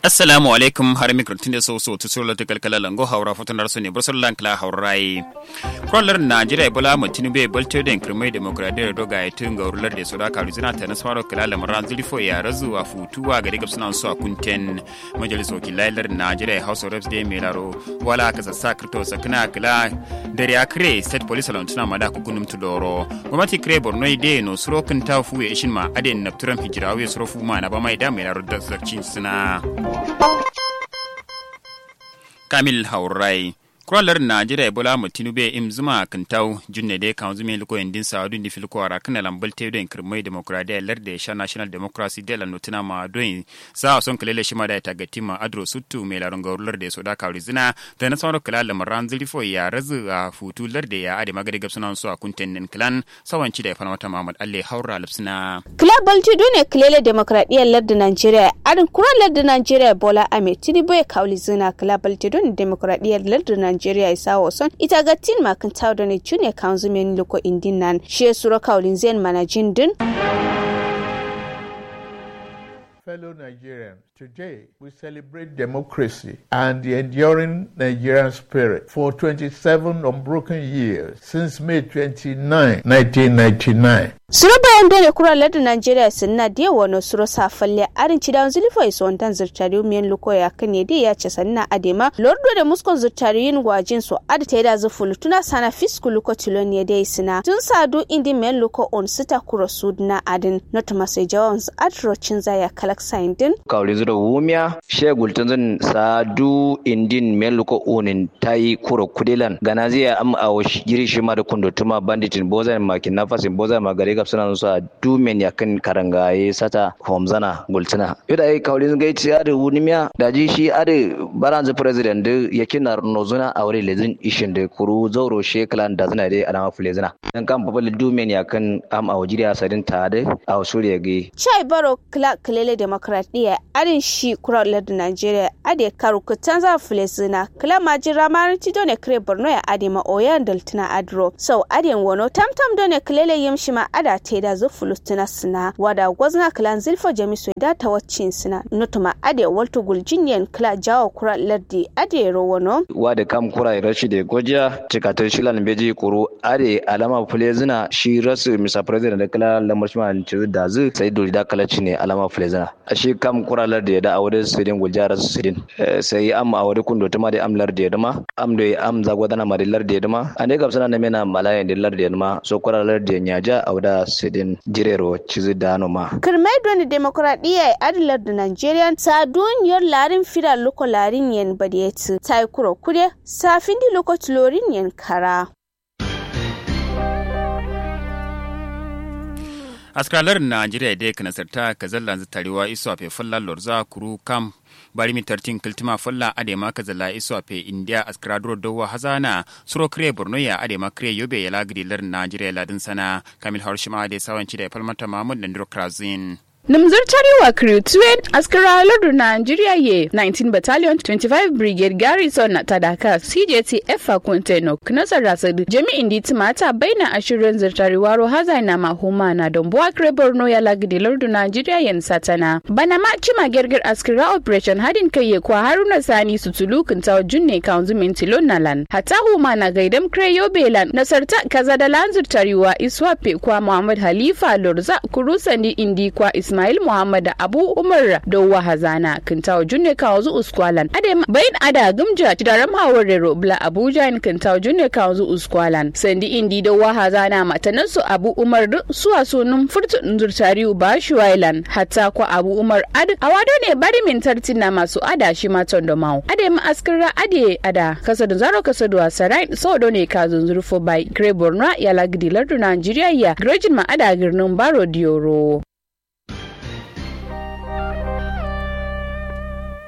assalamu alaikum har mikrofon da so so to solo te kalkala lango haura foton dar sone bursar lankla haurai kwallar najeriya bola mutinu be bolte den kirmai demokradiyya doga ya tun ga rular da soda karu zina ta nasmaro kalala maran zulfo ya razu a futuwa ga daga sunan su a kunten majalisar wakilar najeriya house of reps da mai laro wala ka sassa kripto sakina kala dare ya kire state police alon tuna mada ku gunum tudoro gwamnati kire borno ide no suro kun ta fu ya ishin ma aden nafturan hijirawe suro fu ma na ba mai da mai laro da sarcin suna kamil haurai kwalar najeriya bola mu tinube im zuma kintau junne de kan zume liko indin sa dun difil ko ara kana lambal te den kirmai demokradiya larda sha national democracy de la notuna ma don sa son kalele shi ma da ta gati ma adro suttu me laron gaurular da soda ka rizina da na sauran kala lamaran zilfo ya razu a futu larda ya ade magade gabsunan su a kunten nin klan sawanci da fana wata mamad alle haura lipsina Global Tudu ne kilele demokradiyyar lardin Najeriya, arin kuran lardin Najeriya Bola Ahmed Tinubu ya kauli zina Global Tudu ne demokradiyyar lardin Najeriya isa wason ita ga tin makin tawda ne junior council men loko indin nan shi sura kaulin zen manajin din. Fellow Nigerians, today we celebrate democracy and the enduring Nigerian spirit for 27 unbroken years since May 29, 1999. Sura bayan dole kura lardin Najeriya sun na da wani sura safalle arin ci dan zulfa iso wandan zurtari miyan luko ya kane da ya ce sanna adema lordo da muskon zurtari yin gwajin su ada ta yi da zufulu tuna sana fisku luko tilon ya dai sina tun sadu indi miyan luko on sita kura su na adin not masai jawan su adrocin zaya kalak sain din. Kauli zura wumiya shegul tun zan sadu indin miyan luko onin ta yi kura kudilan gana zai am a jiri shi ma da kundutuma banditin bozan makin nafasin bozan magare ga suna nusa dumen ya kan karangaye sata homzana gultuna yadda ai kaulin gaiti ade wunimiya da ji shi ade baranzu president da yake na nozuna a wuri lezin ishin da kuru zauro shekalan da zina dai alama fulezina dan kan babal dumen ya kan am a wajiriya sadin ta da a wasu ya gai chai baro kla klele demokradiya adin shi kura lardin Najeriya ade karu kutan za fulezina kla majira maranti done kre Borno ya ade ma oyan daltuna adro so ade wono tamtam done klele yimshi ma ada te da zo fulustuna sina wada gwazna klan zilfo jamisu da ta waccin sina nutuma ade walto guljinyen kla jawo kura lardi ade rowono wada kam kura rashi da gojiya cikatar shilan beji kuru ade alama fulezina shi rasu misa president da kala lamar shi man ci da zu sai dole da kala ne alama fulezina shi kam kura lardi da awade sidin gulja rasu sidin sai am awade kundo tuma da am lardi da ma am da am zagwadana ma da lardi da ma ande gabsana na mena malayan da lardi da ma so kura lardi nyaja awda sidin jirero cizi dano ma. Kirmai doni demokuraɗiyya ya adilar da Nigeria ta duniyar larin fira loko larin yen badiyeti ta yi kuro kude safin di loko tulorin yen kara. askalar najeriya dai kana sarta ka zalla tarewa iso a fefalla lorza kuru kam bari mi tartin kiltima falla adema ka zalla iso a fe india askradro dowa hazana suro kre borno ya adema kre yobe ya lagri lar najeriya ladin sana kamil harshima da sawanci da falmata mahmud da ndiro krazin Nimzirtari wa Kriutuen askara lardu Nigeria ye 19 Battalion 25 Brigade Garrison na Tadaka CJT Efa Kunteno Knasa Rasadu jami'in di timata baina ashirin zirtari waro haza na mahuma na don buwa kre Borno ya lagidi lardu Nigeria yen satana. Bana ma cima gergir askara operation hadin kai ye kwa haruna sani sutulu kintawa junne kaunzu mintilon nalan. Hata huma na gaidam kre yobelan nasarta kaza da lan zirtari wa iswape kwa Muhammad Halifa Lorza kurusandi indi kwa Ismail Ismail Muhammad Abu Umar Dowa Hazana Kintawo Junne Kawazu Uskwalan Adem Bayin Ada Gumja Tidaram Hawar Robla Abuja in Kintawo Junne Kawazu Uskwalan Sandi Indi Dowa Hazana Matanansu Abu Umar Suwa sunun furtu Nzurtariu Bashuwailan Hatta kwa Abu Umar Ad Awado ne bari min tartina masu ada shi matan da mau Adem askira ade ada kasadu zaro kasadu wasarai so ne ka zunzurfo bai Kre Borno ya lagdi lardu Nigeria ya Grejin ma ada girnin Baro Dioro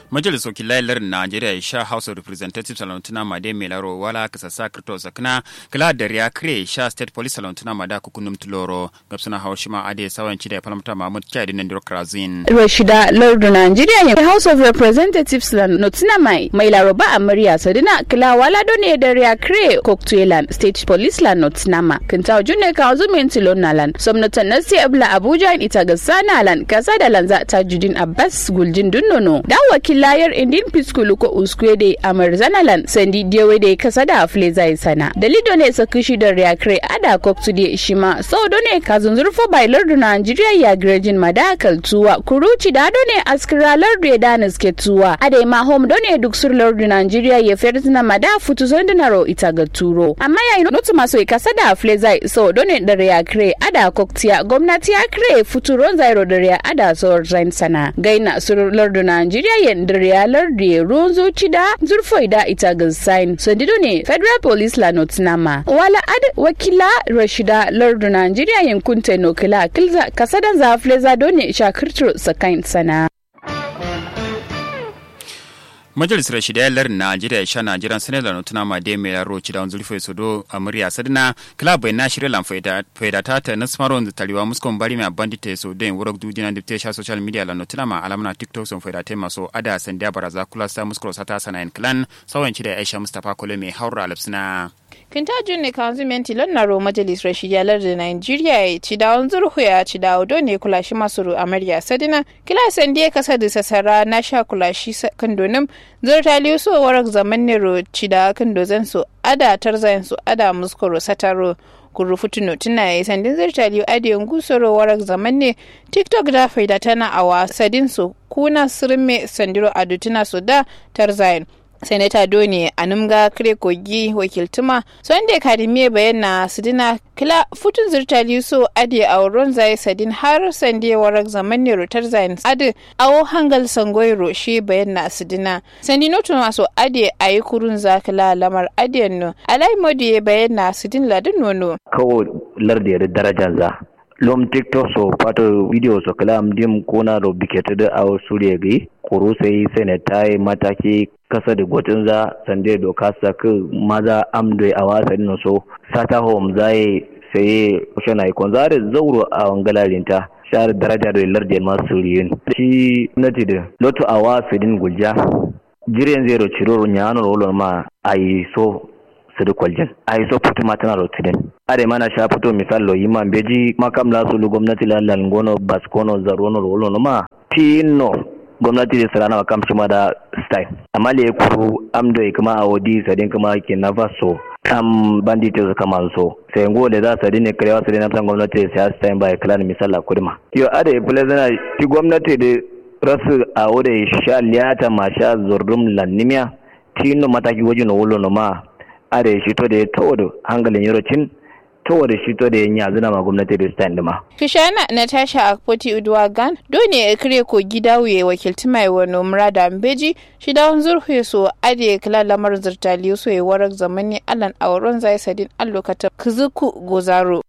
majalisar wakilan najeriya ya sha house of representatives salantuna made melaro wala kasa sa kirto sakna kala da ya kre sha state police salantuna mada kukunum tuloro gabsuna haushima ade sawan chida palamta mahmud chadi nan diro krazin rashida lordu najeriya ya house of representatives lan notina mai mai laroba a murya sadina kila wala done da ya kre koktuelan state police lan notina ma kinta junne ka zumin tilon lan somnatan nasi abla abuja ita ga sana lan kasa da lanza tajudin abbas guljin dunnono da wakilayar indin piskulu ko uskwede amar zanalan sandi dewe da kasa da afle zai sana dalido ne sakishi da reakre ada koktu de shima sau ne ka zunzurfo bai lardu nigeria ya grejin madakal tuwa kuruci da ne askira lardu ya danis ke tuwa ade ma home done duk sur lardu nigeria ya fertina mada futu zondinaro ita ga turo amma yayin notu maso kasa da afle zai sau done da reakre ada koktiya gwamnati ya kre futuron zairo da rea ada sauran zain sana gaina sur lardu nigeria yen da rea lardu ya ruwan zuci da zurfoi da ita ga sign sandido ne federal police la notinama wala ad wakila rashida lardu nigeria yankun tenokila kilza kasadan zafle zado ne shakirtiro sakain sana majalisar shidayar najeriya sha najeriya sanar da nutuna ma de mai yaro ci da wanzu rufe sodo a murya sadina club bai na shirya lan faida ta ta nasmaron da taliwa muskon bari mai bandita so den wurak dujina da sha social media la nutuna ma alamna tiktok sun faida ta maso ada sandiya baraza kula sa muskro sata sanayin clan sauyan ci da aisha mustapha kole mai haura alapsina kintajun ne kanzumenti lonnaro majalisar shiyalar da nigeria ya ci dawon zurhu ya ci dawo don ne kulashi masu amarya sadina kilasan da ya kasa da sassara na sha kulashi kandonin zurta liso warak zaman nero ci da kandozan su ada tarzayin su ada muskoro sataro kurufu tuno tuna ya yi sandin zirta liyu adiyon gusoro warak zaman ne tiktok da faida tana a wasadin su kuna sirme sandiro adutuna su da tarzayin senata doni anumga kire kogi wakiltuma sonde akademiya bayan na sidina kila futun zirtali so ade auron zai sadin har sande warak zaman ne rotar zain ade awo hangal sangoiro shi bayan na sidina sandi notu maso ade ayi kurun zakila lamar ade no alai modi ya bayan na sidin ladin nono kawo lardiyar darajar za lom tiktok so pato video so kala dim kona ro bikete da awo suriya gai koro sai senatai mataki kasa da gwatin za sande doka saka maza amdoi a wasan so sata home zai sai shana ikon zare zauro a wangalarinta share daraja da lardiyar masu riyin shi nati da lotu a wasan gulja jiren zero ciroro nyano rolon ma a yi so sidi kwaljin a yi so putu matana rotinin are mana sha fito misal lo yima beji makam la sulu gwamnati la langono baskono zarono rolo ma tino gwamnati da sarana kam shi da style amma le kuru amdo kuma a wodi sadin kuma ke na faso am bandit su kama so sai ngo da za su dinne karewa su dinne gwamnati sai style bai klan misal la kudma yo ade plezana ti gwamnati da rasu a wode sha liyata ma sha zurdum lannimiya tino mataki wajen wolo no ma are shi to da tawo hangalin yorocin tawo da shi to da yin yanzu na ma gwamnati da stand ma. Kishana Natasha Akpoti Udwagan dole ya kire ko gida wuye wakilti mai wani murada mbeji shi da zurhu so ade kala lamar zirtali so ya warak zamani alan auren zai sadin allokata kuzuku gozaro.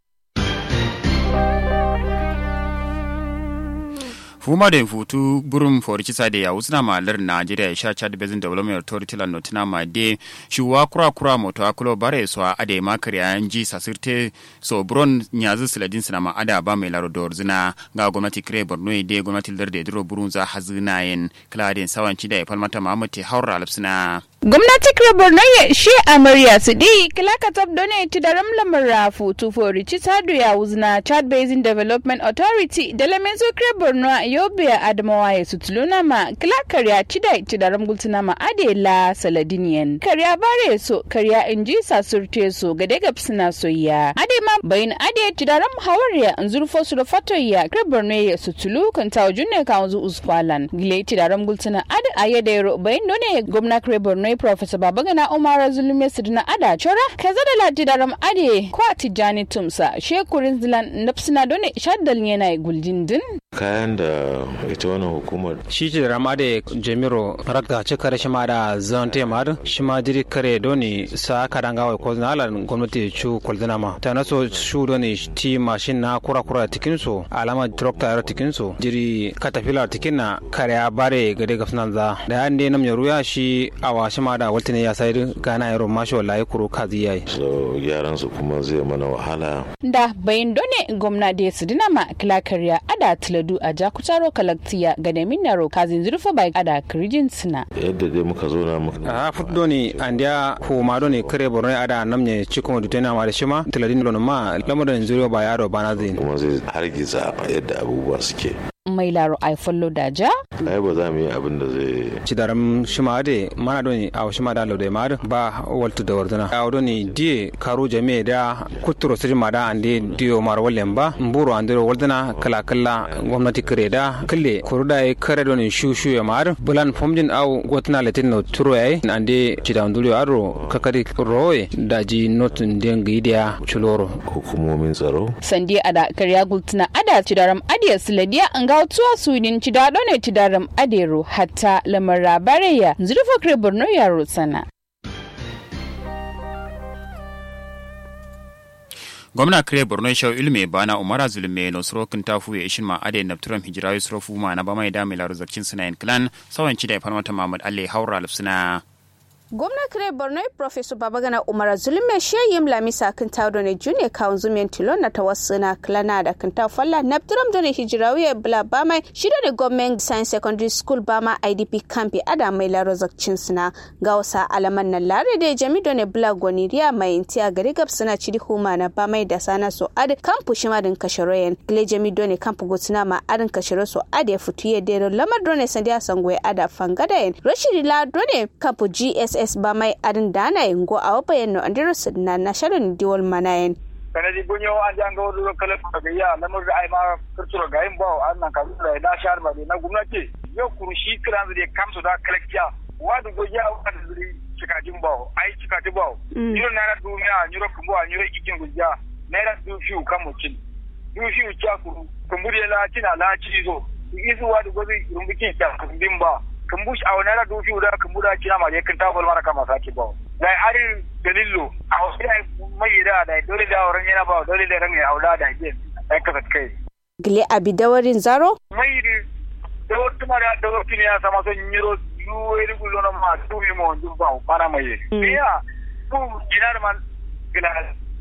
fuma da futu burum for kisa da ya wusna malar Najeriya sha Chad Basin Development Authority la notina ma de shuwa kura kura moto akulo bare so ade makar ya ji sasirte so bron nyazu siladin sina ma ada ba mai laro dorzina ga gwamnati kire Borno de gwamnati lar da diro burun za hazina yen kladin sawanci da ya falmata Muhammad te haura alfsina gwamnati kire Borno ya shi amarya su di kilaka tab done ti da ramlamar rafu tu for kisa ya wuzna Chad Basin Development Authority da lamenzo kire Borno yobe adamawa ya sutuluna ma kila karya cida cida ramgultuna ma adela saladiniyan karya bare so karya inji sasurte so gade gapsina soyya ade ma bayin ade cida ram hawarya zurfo su da fatoyya kreborne ya sutulu kan tawo junne ka wanzu uskwalan gile cida ramgultuna ade ayede yaro bayin done gwamna kreborne professor babagana umar zulume sidina ada chora kaza da lati da ram ade kwa tijani tumsa shekurin zilan napsina done shaddal yana guljin din kayan da ita wannan hukumar shi ce rama da jamiro raka ce kare shi ma da zan te ma shi ma diri kare doni sa ka danga wa ko na lan gwamnati chu koldina ma ta naso shu doni ti mashin na kura kura tikin so alama tractor tikin so diri caterpillar tikin na kare ya bare gade ga sunan za da yan de nam yaruya shi awa shi ma da waltine ya sai gana yaro mashi wallahi kuro kazi yayi so gyaran su kuma zai mana wahala da bayin done gwamna da su dinama kilakariya ada tiladu a jakutaro kalaktiya ga da minnaro kazin zurfa bai ada kirijin suna yadda dai muka zo na muka a futdo ni andiya ko ma do ni kare borno ada namne cikon da tana ma da shima tiladin don ma lamarin zuriya ba yaro bana zai kuma zai hargiza yadda abubuwa suke mai laro ai follow da ja ai ba za mu yi abin da zai ci daram shima de mana doni a shima da laude ma ba waltu da wardana a doni die karo jame da kuturo sirri ma da ande dio mar wallen ba mburo ande wardana kala kala gwamnati kare da kalle kuruda e kare doni shu shu ya mar bulan fomjin au gotna letin no turo ai ande ci da ndulio aro kakari roye da ji notun den gidiya chuloro hukumomin tsaro sandi ada karya gultuna ada ci daram adiya siladiya an ga tuwa sunin ci da ne ci daram adero hatta lamar rabareya zurfa kare borno yaro sana gwamna kire borno shau ilme bana umara zulme no srokin tafu ya ishin ma ade na turam hijira yusro ma na bamai da milar zakcin suna clan sawan ci da ya farmata mamad alle haura lufsuna gwamna kire borno professor babagana umar zulme sheyim lamisa kan tawdo ne june kawun zumen tilon na tawassuna klana da kan ta falla na turam done hijirawiya bla bama shida da government science secondary school bama idp campi ada mai laro zakcin suna ga wasa alaman nan lare da jami done bla goniriya mai intiya gari gab suna cidi huma na bamai da sana so ad kampu shima din kasharoyen gle jami done kampu gutsuna ma adin kasharo so ad ya futuye dero lamar done sandiya sangwe ada fangadayen rashidi la done kampu gs ss ba mai adin dana ingo a wabayen no andiro sidna na sharon diwal manayen kanadi bunyo an janga wadu kala ga ya lamar da ai ma kurtura ga yin bawo an nan kazu da na shar ba na gwamnati yo kurushi kiran da kamsu da kalakciya wadu go ya wadu zuri cikajin bawo ai cikajin bawo yiro na duniya yiro kumbo a yiro ikin gujja naira du fiu kamucin du fiu cha kuru kumburi la tina la cizo izu wadu go zai rumbukin ta kumbin ba kambush a wani radu fi da kambu da kina ma je kan tabol mara kama sake ba da ari dalillo a wasu da mai da da dole da wurin yana ba dole da ran ya aula da ke ai kasa kai gile abi dawarin zaro mai da da wata mara da wata ne ya sama son yiro yuwe da gulo na ma tu mi mo dun ba para mai ya tu ginar man gila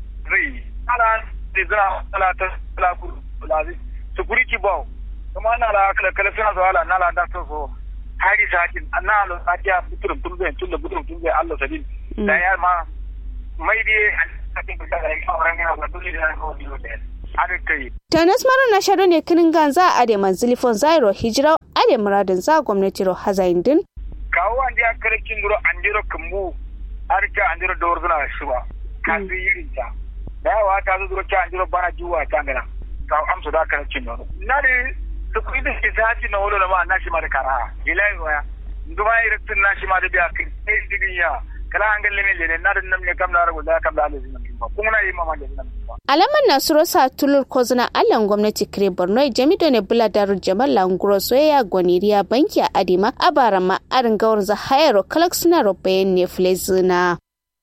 ri ala da zira ala ta ala ku lazi security ba kuma na la kala kala suna zo ala na la da so hari sakin na alo sadiya buturum tumbe tun da buturum tumbe Allah sadin da ya ma mai dai an sakin da ya auren ya ga dole da ko biyo da ada kai tanas mara na sharo ne kinin ganza a da manzilifon zairo hijira a da muradin za gwamnati ro hazain din kawo an ya kare kin duro an jiro kambu arka an jiro dawar zuna shi ba ka fi yirin ta da yawa ta zo duro ka an jiro bana juwa ta ngana ka amsa da kare kin duro na da kuɗi da ke zaci na wolo ma na shi ma da kara ilai waya nduma irin na shi ma da biya kai digin ya kala an galle ne le na da nan ne kam da rago da kam da alazin nan kuma na yi mama da nan alaman nasuro sa tulur kozuna allan gwamnati kire borno jamido ne bula daru jamal languro soyayya gwaniriya banki a adima abara ma arin gawar za hayaro kalak suna rubayen ne flezina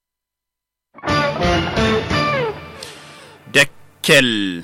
Dekkel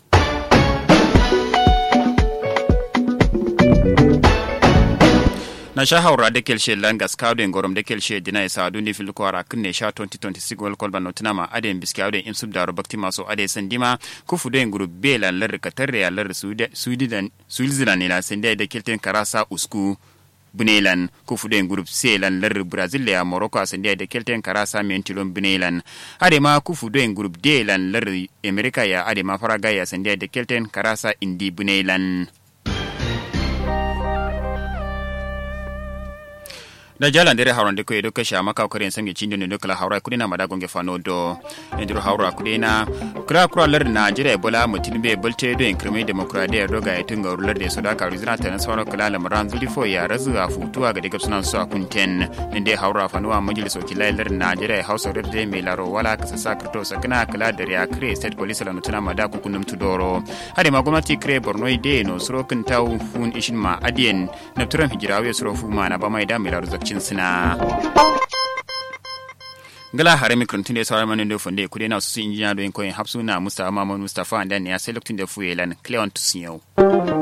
na sha haura da kelshe langas kawden gorom da kelshe dina ya sadu ne fil kwara kunne sha 2026 wal kolba notina ma aden biski awden insub daro bakti maso ade sandima kufu den group b lan lar katarre ya lar sudidan switzerland ila sende da kelten karasa usku bunelan kufu den group c lan lar brazil ya morocco sende da kelten karasa mentilon bunelan ade ma kufu den group d lan lar america ya ade ma faraga ya sende da kelten karasa indi bunelan da jalan dere hawran de ko edo kasha maka ko ren samge cindo ne dokala hawra kudina mada gonge fano do endiro hawra kudina kra kra lar na jira bola mutin be bolte do en kreme demokradiya do ga yatun ga rular de soda ka rizina ta nasara kala lamaran zuli fo ya razu a futuwa ga daga sunan su a kunten inde hawra fanuwa majlis wakilai lar na jira hausa de me laro wala kasa sakrto sakana kala da ya kre state police la nutuna mada kun kunum tudoro hade ma gwamnati kre borno ide no suro kan taw fun ishin ma adien na turan hijirawe suro fu ma na ba mai da me laro zakcin sina gala hare mikron tunde sawar manin do fonde kude na su injiniya do en koyin hapsu na mustafa mamman mustafa dan ya sai lokacin da fuyelan cleon tusiyo